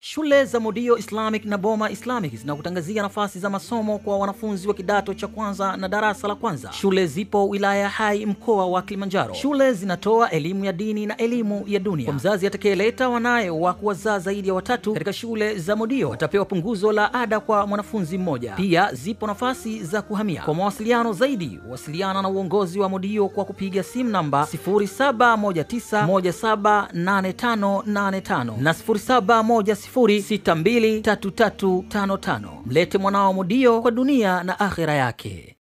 Shule za Modio Islamic na Boma Islamic zinakutangazia nafasi za masomo kwa wanafunzi wa kidato cha kwanza na darasa la kwanza. Shule zipo wilaya ya Hai, mkoa wa Kilimanjaro. Shule zinatoa elimu ya dini na elimu ya dunia. Kwa mzazi atakayeleta wanaye wa kuwazaa zaidi ya watatu katika shule za Modio watapewa punguzo la ada kwa mwanafunzi mmoja. Pia zipo nafasi za kuhamia. Kwa mawasiliano zaidi, wasiliana na uongozi wa Modio kwa kupiga simu namba 0719178585 na 0710623355. Mlete mwanao Modio kwa dunia na akhera yake.